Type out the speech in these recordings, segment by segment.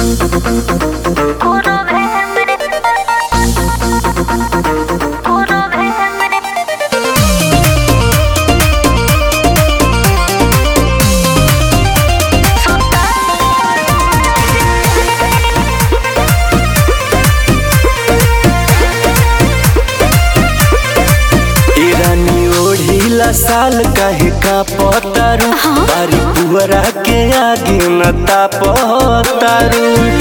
साल काहे का पतारू बारी पुअरा के आगे न तापतारू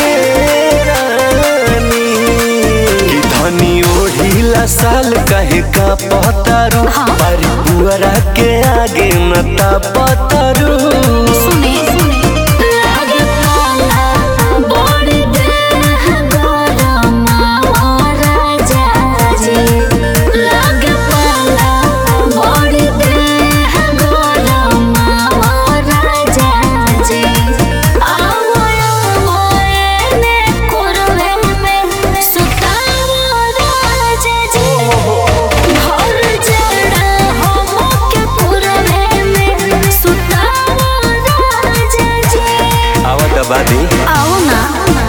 कि धनी ओढ़िला साल काहे का पतारू बारी पुअरा के आगे न तापतारू सुने लागे पाला बड़ी देह गरमावा राजा जी लागे पाला बड़ी देह गरमावा राजा जी आवो आवो एने कोरवे में सुतावो राजा जी भर जड़ा हमके कोरवे में सुतावो राजा जी आवा दबा दी आओ ना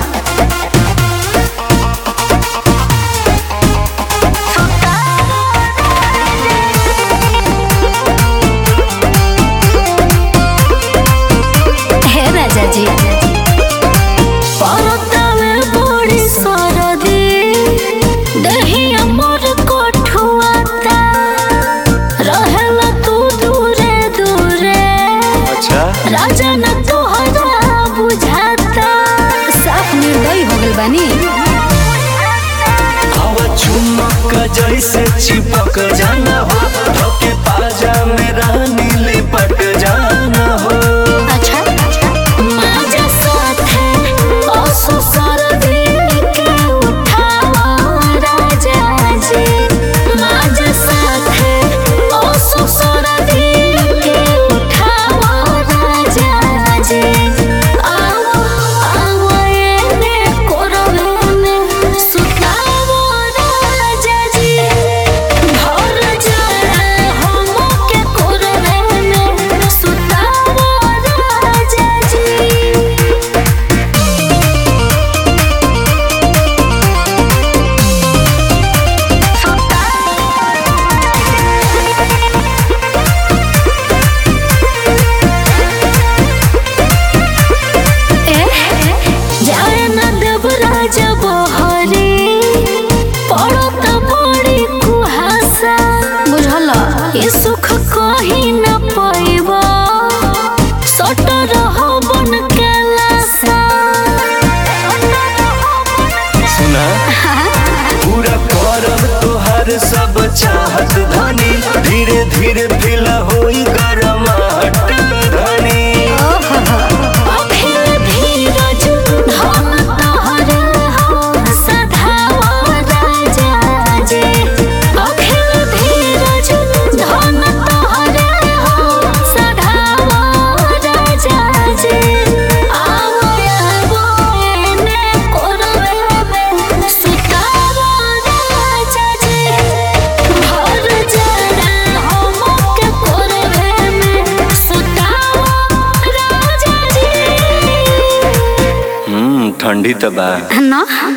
हे राजा जी परतावे बड़ी सरदी दहिया मोर कोठुआता रहेला तू दूरे दूरे अच्छा राजा न तोहरा बुझाता साफ निर्दयी हो गइल बानी हवा चुमक जैसे चिपक जाना हो धोके पाजा में रानी लिपट जाना हो अच्छा माजा साथे ओसो सरदी के उठावा राजा जी माजा साथे ओसो सरदी के उठावा राजा जी आओ आओ एने कोरवे में सुतावो राजा जी भर जड़ा हमके कोरवे में सुतावो राजा जी जाए न देव राजा बहरे पड़त बड़ी कुहासा बुझल ये सुख कहीं न पैब सट रह बन के लासा सुना पूरा करब तोहर सब चाहत धनी धीरे धीरे फिल होई गरमाहट धनी अखिल धीरज धन तोहरे हो सधावा राजा जे अखिल धीरज धन तोहरे हो सधावा राजा जे आवो आवो एने कोरवे में सुतावा राजा जे भर जड़ा हमके कोरवे में सुतावा राजा जी हम्म ठंडी तो बा ना